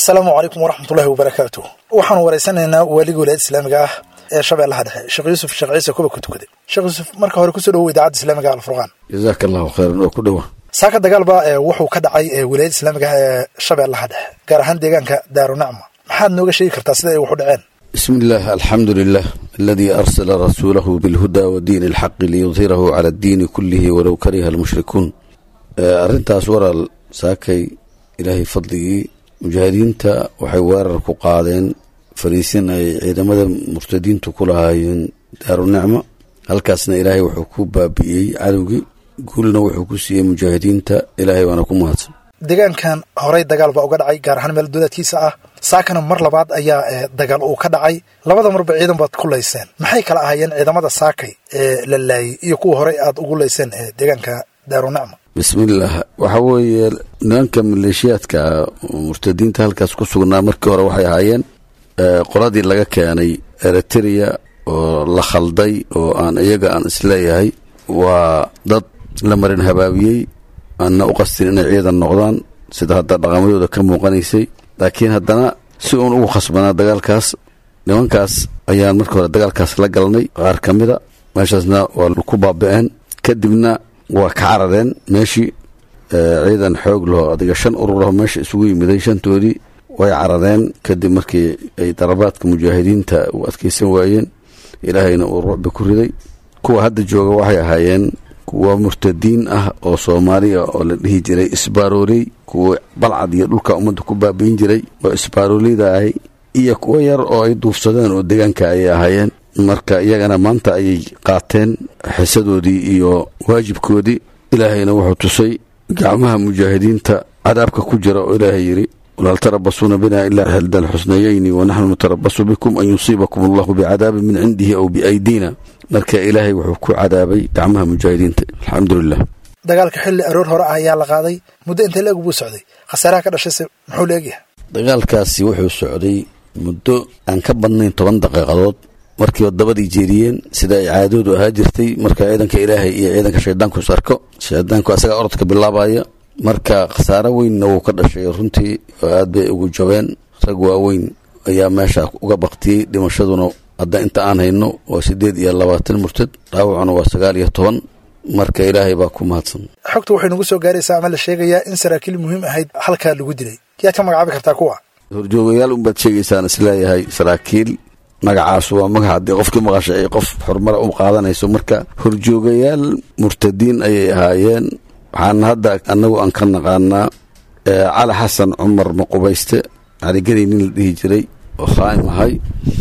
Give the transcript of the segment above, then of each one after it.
asalaamu calaykum waraxmatullaahi wabarakaatu waxaanu waraysanaynaa waaligii walaayada islaamiga ah ee shabeellaha dhexe sheekh yuusuf sheekh ciise kuba ku tukaday sheekh yuusuf marka hore kusoo dhawow idaacadda islaamiga alfurqaan jazaaka allahu khayran oo ku dhowa saaka dagaalba wuxuu ka dhacay walaayada islaamiga ah ee shabeellaha dhexe gaar ahaan deegaanka daarunacma maxaad nooga sheegi kartaa sida ay waxu dhaceen bismi illah alxamdu lilah aladii arsala rasuulahu bilhuda wa diini alxaqi liyudhirahu cala addiini kullihi walow kariha almushrikuun arrintaas waraal saakay ilaahay fadligii mujaahidiinta waxay weerar ku qaadeen fariisin ay ciidamada murtadiintu ku lahaayeen daarunicma halkaasna ilaahay wuxuu ku baabi'iyey cadowgii guulna wuxuu ku siiyey mujaahidiinta ilaahay waana ku mahadsan deegaankan horey dagaal baa uga dhacay gaar ahaan meel dowlaadkiisa ah saakana mar labaad ayaa dagaal uu ka dhacay labada marba ciidan baad ku layseen maxay kala ahaayeen ciidamada saakay ee la laayay iyo kuwa horey aad ugu layseen ee deegaanka daarunicma bismillaah waxa weeye nimanka maleeshiyaadka murtadiinta halkaas ku sugnaa markii hore waxay ahaayeen qoladii laga keenay eritrea oo la khalday oo aan iyaga aan isleeyahay waa dad la marin habaabiyey aanna u qastin inay ciidan noqdaan sida hadda dhaqamadooda ka muuqanaysay laakiin haddana si uun ugu khasbanaa dagaalkaas nimankaas ayaan markii hore dagaalkaas la galnay qaar ka mida meeshaasna waa ku baaba'een kadibna waa ka carareen meeshii ciidan xoog laho adiga shan ururaho meesha isugu yimiday shantoodii way carareen kadib markii ay darabaadka mujaahidiinta u adkeysan waayeen ilaahayna uu rucbi ku riday kuwa hadda jooga waxay ahaayeen kuwa murtadiin ah oo soomaaliya oo la dhihi jiray isbaarooley kuwa balcad iyo dhulka ummadda ku baabiin jiray oo isbaarooleyda ahay iyo kuwo yar oo ay duufsadeen oo deegaanka ayay ahaayeen marka iyagana maanta ayay qaateen xisadoodii iyo waajibkoodii ilaahayna wuxuu tusay gacmaha mujaahidiinta cadaabka ku jira oo ilaahay yidhi walhal tarabasuuna bina ilaa xilda alxusnayeyni wanaxnu natarabasu bikum an yusiibakum allahu bicadaabin min cindihi aw biaydiina marka ilaahay wuxuu ku cadaabay gacmaha mujaahidiinta alxamdulilah dagaalka xilli aroor hore ah ayaa la qaaday muddo intee la eg buu socday khasaaraha ka dhashayse muxuu la egyahay dagaalkaasi wuxuu socday muddo aan ka badnayn toban daqiiqadood markii wadabadii jeediyeen sida ay caadoodu ahaa jirtay marka ciidanka ilaahay iyo ciidanka shaydaanku is arko shaydaanku asagaa orodka bilaabaya marka khasaaro weynna wuu ka dhashay runtii oo aad bay ugu jabeen rag waaweyn ayaa meesha uga baktiyey dhimashaduna hadda inta aan hayno waa siddeed iyo labaatan murtad dhaawacuna waa sagaal iyo toban marka ilaahay baa ku mahadsan xogta waxay nagu soo gaaraysaa ama la sheegayaa in saraakiil muhiim ahayd halkaa lagu dilay yaad ka magacaabi kartaa kuwa horjoogayaal unbaad sheegaysaan isleeyahay saraakiil magacaas waa magac haddii qofkii maqasha ay qof xurumara u qaadanayso marka horjoogayaal murtadiin ayay ahaayeen waxaana hadda annagu aan ka naqaanaa cali xasan cumar maqubayste caligeni nin la dhihi jiray oo khaa'im ahay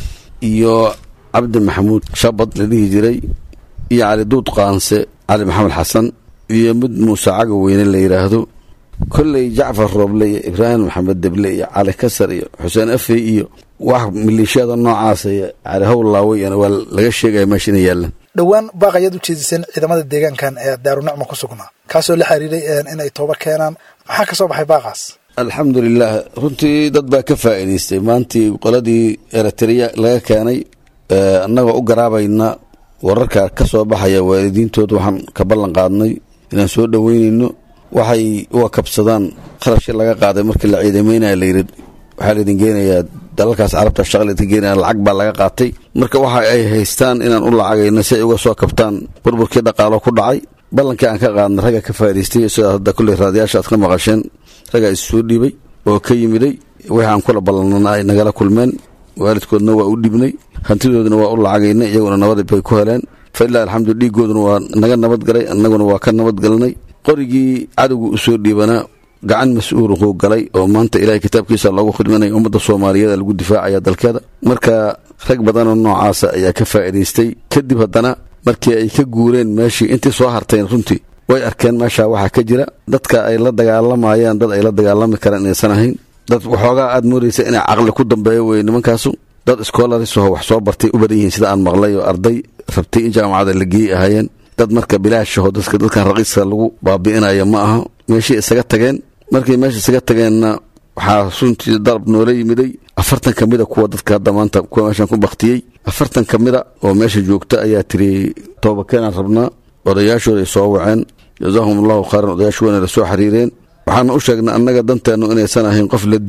iyo cabdi maxamuud shabad la dhihi jiray iyo cali duud qaanse cali maxamed xasan iyo mid muuse caga weyne la yidhaahdo kolley jacfar rooble iyo ibraahim maxamed deble iyo cali kasar iyo xuseen afey iyo wax maleeshiyada noocaasa iyo cali howlaaweyana waa laga sheegaya meesha inay yaalaan dhowaan baaq ayaad u jeediseen ciidamada deegaankan ee daarunacma ku sugnaa kaasoo la xiriiray inay tooba keenaan maxaa ka soo baxay baaqaas alxamdulilah runtii dad baa ka faa'iidaystay maantii qoladii eritrea laga keenay annagoo u garaabayna wararka ka soo baxaya waalidiintood waxaan ka ballan qaadnay inaan soo dhoweynayno waxay uga kabsadaan kharashkii laga qaaday markii la ciidameynaya layidhi waxaa laydin geenayaa dalalkaas carabta shaqa laydin geenaya lacag baa laga qaatay marka waxa ay haystaan inaan u lacagayno si ay uga soo kabtaan burburkii dhaqaalo ku dhacay ballankii aan ka qaadna ragga ka faa'idaystay sidaas hadda kulley raadiyaasha aad ka maqasheen raggaa is soo dhiibay oo ka yimiday wixii aan kula ballanana ay nagala kulmeen waalidkoodna waa u dhibnay hantidoodana waa u lacagaynay iyaguna nabad bay ku heleen fa ilaa alxamdu dhiigooduna waa naga nabadgalay annaguna waa ka nabadgalnay qorigii cadowga u soo dhiibanaa gacan mas-uuluquu galay oo maanta ilahay kitaabkiisa loogu khidmanaya ummadda soomaaliyeed lagu difaacaya dalkeeda marka rag badanoo noocaasa ayaa ka faa'idaystay kadib haddana markii ay ka guureen meeshii intii soo harteen runtii way arkeen meesha waxaa ka jira dadka ay la dagaalamayaan dad ay la dagaalami karaan inaysan ahayn dad waxoogaa aad moodaysa inay caqli ku dambeeyo weye nimankaasu dad iskoolarisaho wax soo bartay u badan yihiin sida aan maqlay oo arday rabtay in jaamacada la geeyey ahaayeen dad marka bilaashaho dadka dadkan raqiiska lagu baabi'inayo ma aha meeshii isaga tageen markay meesha isaga tageenna waxaa runtii dalab noola yimiday afartan ka mida kuwa dadka hadda maanta kuwa meeshan ku baktiyey afartan ka mida oo meesha joogta ayaa tiri toobakeenaan rabnaa odayaashooda ay soo waceen jazaahum allahu khayran odayaashu wayna la soo xiriireen waxaana u sheegnay annaga danteennu inaysan ahayn qof la dilo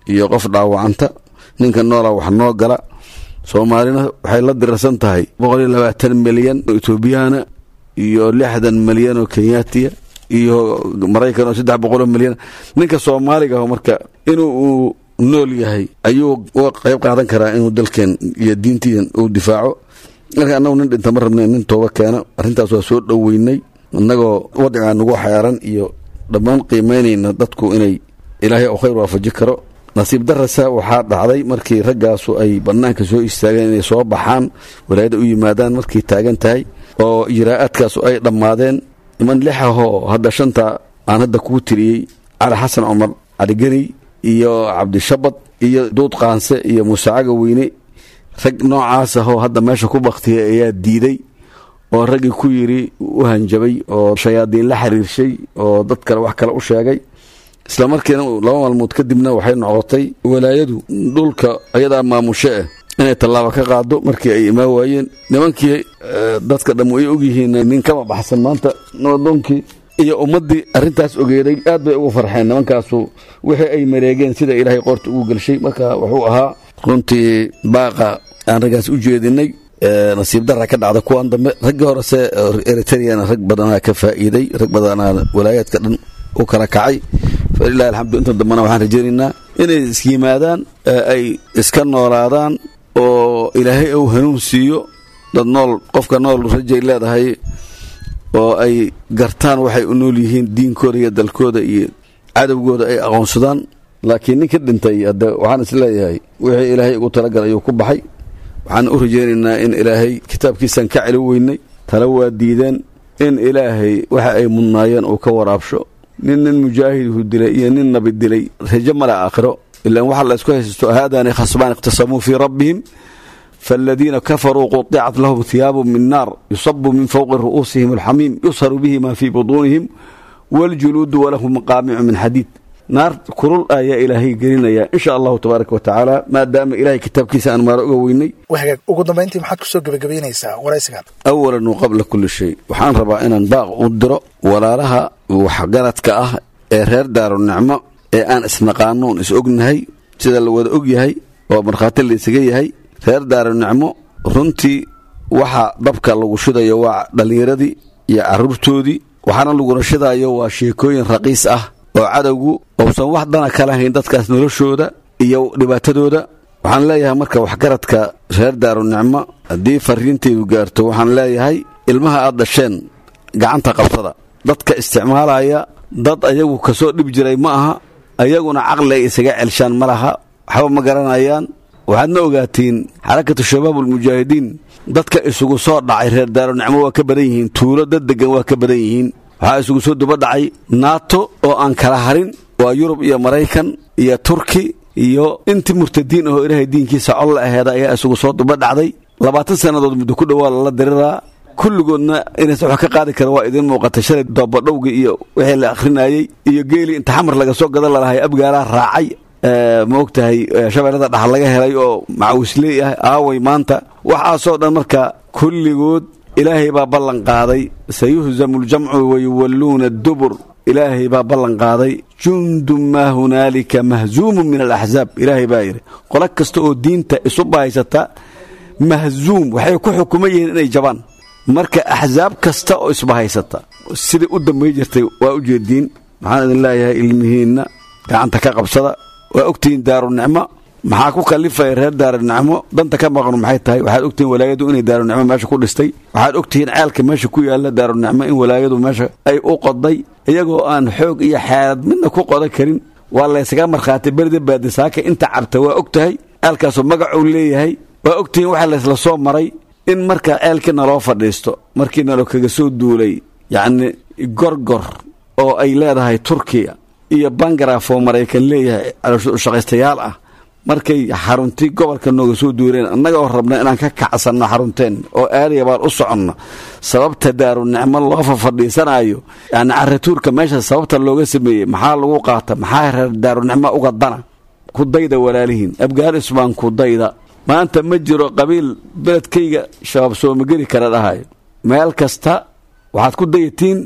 iyo qof dhaawacanta ninka noola wax noo gala soomaalina waxay la dirarsan tahay boqol iyo labaatan milyan oo etoobiyana iyo lixdan milyan oo kenyaatiya iyo maraykan oo saddex boqoloo milyan ninka soomaaliga aho marka inuu uu nool yahay ayuu uga qayb qaadan karaa inuu dalkeen iyo diintiidan uu difaaco marka annagu nin dhinta ma rabna nin tooba keena arrintaas waa soo dhoweynay innagoo wadcigaa nagu xeeran iyo dhammaan qiimaynayna dadku inay ilaahay oo khayr waafaji karo nasiib darasa waxaa dhacday markii raggaasu ay bannaanka soo istaageen inay soo baxaan walaayadda u yimaadaan markay taagan tahay oo ijraa'aadkaasu ay dhammaadeen niman lix ahoo hadda shanta aan hadda kuu tiriyey cali xasan cumar cali geni iyo cabdishabad iyo duud qaanse iyo muuse caga weyne rag noocaas ahoo hadda meesha ku baktiyay ayaa diiday oo raggii ku yidhi u hanjabay oo shayaadiin la xiriirshay oo dad kale wax kale u sheegay isla markiina laba maalmood kadibna waxay noqotay walaayadu dhulka ayadaa maamushe ah inay tallaabo ka qaado markii ay imaan waayeen nimankii dadka dhamm ay ogyihiin nin kama baxsan maanta nabadoonkii iyo ummaddii arrintaas ogeeday aad bay ugu farxeen nimankaasu wixii ay mareegeen sida ilaahay qoorta ugu gelshay marka wuxuu ahaa runtii baaqa aan raggaas u jeedinay nasiib dara ka dhacda kuwan dambe raggii horese eritreana rag badanaa ka faa'iiday rag badanaa walaayaadka dhan u kala kacay falilahi alxamdu inta dambena waxaan rajaynaynaa inay is yimaadaan ay iska noolaadaan oo ilaahay uu hanuun siiyo dad nool qofka nool rajay leedahay oo ay gartaan waxay u nool yihiin diinkooda iyo dalkooda iyo cadowgooda ay aqoonsadaan laakiin nin ka dhintay hadde waxaan is leeyahay wixii ilaahay ugu talagal ayuu ku baxay waxaan u rajaynaynaa in ilaahay kitaabkiisaan ka celi weynay tala waa diideen in ilaahay waxa ay mudnaayeen uu ka waraabsho nin nin mujaahidhu dilay iyo nin nabi dilay rajo male aakhiro ilaan waxa la isku haysto haadani khasbaan ikhtasamuu fii rabbihim faaladiina kafaruu quطicat lahum hiyaabu min naar yusabu min fowqi ru'uusihim alxamiim yusharu bihi ma fii butuunihim waاljuluudu walahum maqaamicu min xadiid naar kulul ayaa ilaahay gelinaya insha allahu tabaaraka wa tacaala maadaama ilahay kitaabkiisa aan maaro uga weynay wahagaag ugu dambayntii maxaad kusoo gebagabaynaysaa waraysigan awalan wa qabla kulli shay waxaan rabaa inaan baaq u diro walaalaha waxgaradka ah ee reer daaru nicmo ee aan isnaqaano on is ognahay sida la wada og yahay oo markhaati la isaga yahay reer daaru nicmo runtii waxa dabka lagu shidayo waa dhallinyaradii iyo carruurtoodii waxaana laguna shidayo waa sheekooyin raqiis ah oo cadowgu uusan wax dana ka lahayn dadkaas noloshooda iyo dhibaatadooda waxaan leeyahay marka waxgaradka reer daaru nicmo haddii fariintaydu gaarto waxaan leeyahay ilmaha aad dhasheen gacanta qabsada dadka isticmaalaya dad ayagu kasoo dhib jiray ma aha ayaguna caqli ay isaga celshaan ma laha waxba ma garanayaan waxaadna ogaatiin xarakatu shabaab ulmujaahidiin dadka isugu soo dhacay reer daaru nicmo waa ka badan yihiin tuulo dad degan waa ka badan yihiin waxaa isugu soo duba dhacay naato oo aan kala harin waa yurub iyo maraykan iyo turki iyo intii murtadiin ahoo ilaahay diinkiisa col la aheeda ayaa isugu soo duba dhacday labaatan sannadood muddo ku dhowaa lala diriraa kulligoodna inaysan wax ka qaadi kara waa idiin muuqatay shalay doobadhowgii iyo wixii la akhrinayey iyo geelii inta xamar laga soo gadan lalahay abgaalaa raacay ma og tahay shabeellada dhaxal laga helay oo macawisley ah aaway maanta waxaasoo dhan marka kulligood ilaahay baa ballan qaaday sayuhzamu ljamcu wayuwalluuna dubur ilaahay baa ballan qaaday jundun maa hunaalika mahzuumun min alaxzaab ilaahay baa yidhi qolo kasta oo diinta isu bahaysata mahzuum waxay ku xukuman yihiin inay jabaan marka axsaab kasta oo isbahaysata sidai u dambay jirtay waa u jeediin maxaan idin leeyahay ilmihiinna gacanta ka qabsada waa ogtihiin daaru nicmo maxaa ku kalifaya reer daaru nicmo danta ka maqan maxay tahay waxaad ogtihiin walaayadu inay daaru nicmo meesha ku dhistay waxaad ogtihiin ceelka meesha ku yaalla daaru nicmo in walaayadu meesha ay u qoday iyagoo aan xoog iyo xeelad midna ku qodan karin waa laysaga markhaati berida baadisaaka inta cabta waa og tahay ceelkaasoo magacuu leeyahay waa ogtihiin waxaa laysla soo maray in marka ceelkii naloo fadhiisto markii nalo kaga soo duulay yacni gorgor oo ay leedahay turkiya iyo bangaraf oo maraykan leeyahay shaqaystayaal ah markay xaruntii gobolka nooga soo duureen annaga oo rabna inaan ka kacsanno xarunteen oo aadaya baan u soconno sababta daaru nicmo loo fafadhiisanayo yani caratuurka meesha sababta looga sameeyey maxaa lagu qaata maxaa reer daaru nicmo uga dana ku dayda walaalihiin afghanistan ku dayda maanta ma jiro qabiil beledkayga shabaab soomageli kara dhahayo meel kasta waxaad ku dayatiin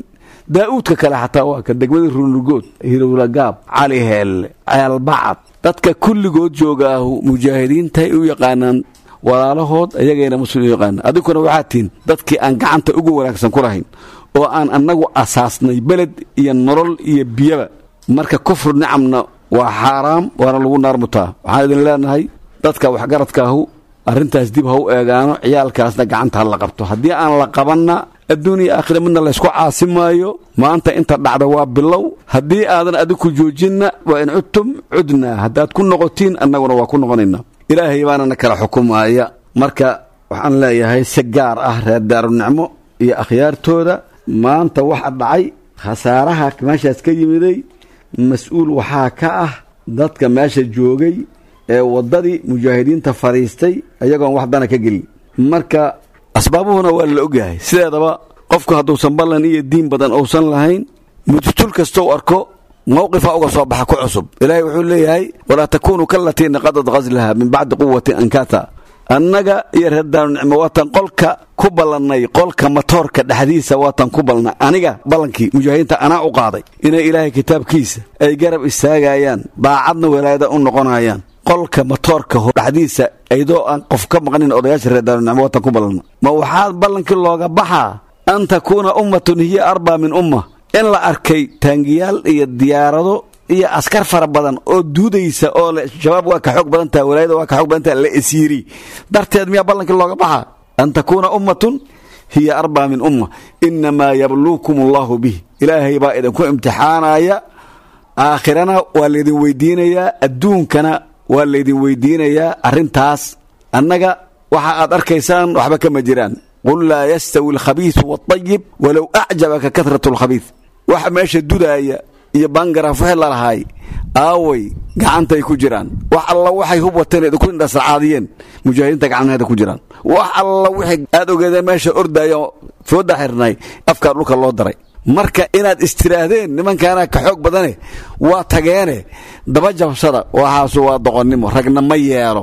daa'uudka kale xataa waa ka degmada runugood hirowlagaab cali heelle ceelbacad dadka kulligood joogaahu mujaahidiintaay u yaqaanaan walaalahood ayagayna muslim u yaqaana adinkuna waxaa tihin dadkii aan gacanta ugu wanaagsan ku lahayn oo aan annagu asaasnay beled iyo nolol iyo biyaba marka kufru nicamna waa xaaraam waana lagu naarmutaa waxaan idin leenahay dadka waxgaradkaahu arrintaas dib ha u eegaano ciyaalkaasna gacanta ha la qabto haddii aan la qabanna adduun iyo aakhira midna laysku caasi maayo maanta inta dhacda waa bilow haddii aadan adiku joojinna waa in cudtum cudnaa haddaad ku noqotiin annaguna waa ku noqonaynaa ilaahay baanana kala xukumaaya marka waxaan leeyahay si gaar ah reer daarunicmo iyo akhyaartooda maanta waxa dhacay khasaaraha meeshaas ka yimiday mas-uul waxaa ka ah dadka meesha joogay ee waddadii mujaahidiinta fadhiistay ayagoon wax dana ka gelin marka asbaabuhuna waa la ogyahay sideedaba qofku hadduusan ballan iyo diin badan uusan lahayn mudtul kastou arko mawqifa uga soo baxa ku cusub ilaahay wuxuu leeyahay walaa takuunuu kalatii naqadad ghaslaha min bacdi quwatin ankata annaga iyo reer daarunicmo waatan qolka ku ballannay qolka matoorka dhexdiisa waatan ku balnay aniga ballankii mujaahidiinta anaa u qaaday inay ilaahay kitaabkiisa ay garab istaagayaan daacadna walaayada u noqonayaan qolka matoorka dhexdiisa aydoo aan qof ka maqnin odayaasha reer daarunicmo waatan ku ballanna ma waxaa ballankii looga baxaa an takuuna ummatun hiya arbaa min umma in la arkay taangiyaal iyo diyaarado iyo askar fara badan oo duudaysa oo le shabaab waa ka xoog badan taha walaayada waa ka xoog badan taha la esiiri darteed miyaa ballankii looga baxaa an takuuna ummatun hiya arbaa min umma inamaa yabluukum allahu bih ilaahay baa idinku imtixaanaya aakhirana waa laydin weydiinayaa adduunkana waa laydin weydiinayaa arrintaas annaga waxa aad arkaysaan waxba kama jiraan qul laa yastawi alkhabiisu waalطayib walow acjabaka kahratu alkhabiis waxa meesha dudaaya iyo bangaraaf wixii lalahaay aaway gacantay ku jiraan wax alla waxay hub wateen idinku indhasracaadiyeen mujaahidiinta gacmaheeda ku jiraan wax alla wixii aad ogeedeen meesha ordaayo fooda xirnay afkaa dhulka loo daray marka inaad istiraahdeen nimankaana ka xoog badane waa tageene daba jabsada waxaasu waa doqonnimo ragna ma yeelo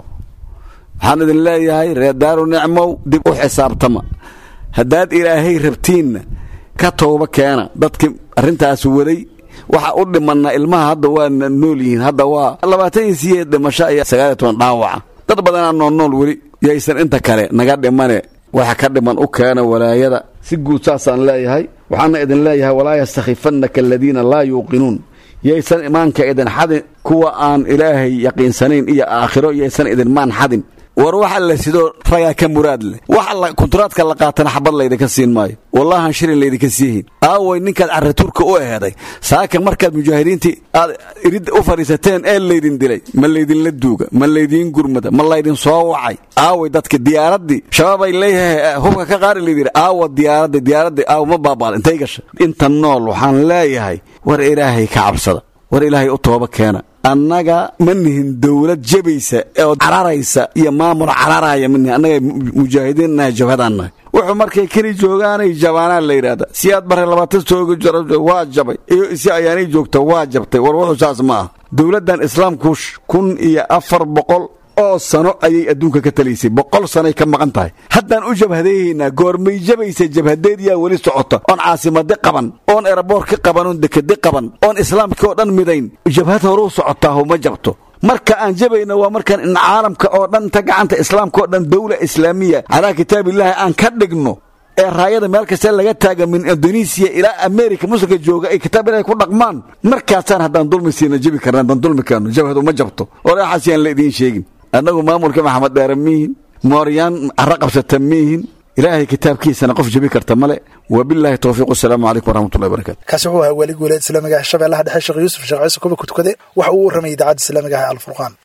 waxaan idin leeyahay reer daaru nicmow dib u xisaabtama haddaad ilaahay rabtiinna ka tooba keena dadkii arrintaas waday waxa u dhimanna ilmaha hadda waa nool yihiin hadda waa labaatan iyo sideed dhimasho iyo sagaaliyo toban dhaawaca dad badanaa nool nool weli yaysan inta kale naga dhimane waxa ka dhiman u keena walaayada si guud saasaan leeyahay waxaana idin leeyahay walaa yastakhifannaka aladiina laa yuuqinuun yaysan imaanka idin xadin kuwa aan ilaahay yaqiinsanayn iyo aakhiro yaysan idin maan xadin war waxa la sidoo ragaa ka muraad leh waxa kunturaadka la qaatana xabad laydinka siin maayo wallahan shilin laydinka siihin aaway ninkaad carratuurka u eheday saaka markaad mujaahidiintii aad irid u fadhiisateen ee laydin dilay ma laydinla duuga ma laydiin gurmada ma laydin soo wacay aaway dadka diyaaraddii shabaabay leeyahay hubka ka qaari laydii aawa diyaaraddi diyaaraddi aawa ma baabaal intay gasha inta nool waxaan leeyahay war ilaahay ka cabsada war ilaahay u tooba keena annaga ma nihin dowlad jabaysa oo cararaysa iyo maamul cararaya ma nihin annaga mujaahidiin nahay jabhadaan nahay wuxuu markay keli joogaanay jabaanaa la yidhahda si aad bare labaatan sooga waa jabay iyo si ayaanay joogta waa jabtay war wuxuu saas ma ah dowladdan islaamku kun iyo afar boqol oo sano ayay adduunka ka talaysay boqol sanoay ka maqan tahay haddaan u jabhadeehaynaa goormay jabaysa jabhadeed yaa weli socota oon caasimadi qaban oon eraboorki qaban oon dekedi qaban oon islaamkii oo dhan midayn jabhad horuu socotaahu ma jabto marka aan jabayna waa markaan in caalamka oo dhan ta gacanta islaamka oo dhan dawla islaamiya calaa kitaabillahi aan ka dhigno ee raayada meel kasta laga taaga min indonesiya ilaa america muslimka jooga ay kitaab ilahay ku dhaqmaan markaasaan haddaan dulmi siina jabi karna haddaan dulmi kaano jabhadu ma jabto oraxaas yaan la idiin sheegin annagu maamulka maxamed dheere miihin mooryaan carro qabsata miihin ilaahay kitaabkiisana qof jabi karta male wabilaahi towfiiq wasalaamu calaykum waraxmatullahi barakatu kaasi wuxuu ahaa weli guuleed islaamiga ah shabeellaha dhexe sheekh yuusuf sheekh ciise kuba kutukade waxa uu warramayay idaacadda islaamiga ah alfurqaan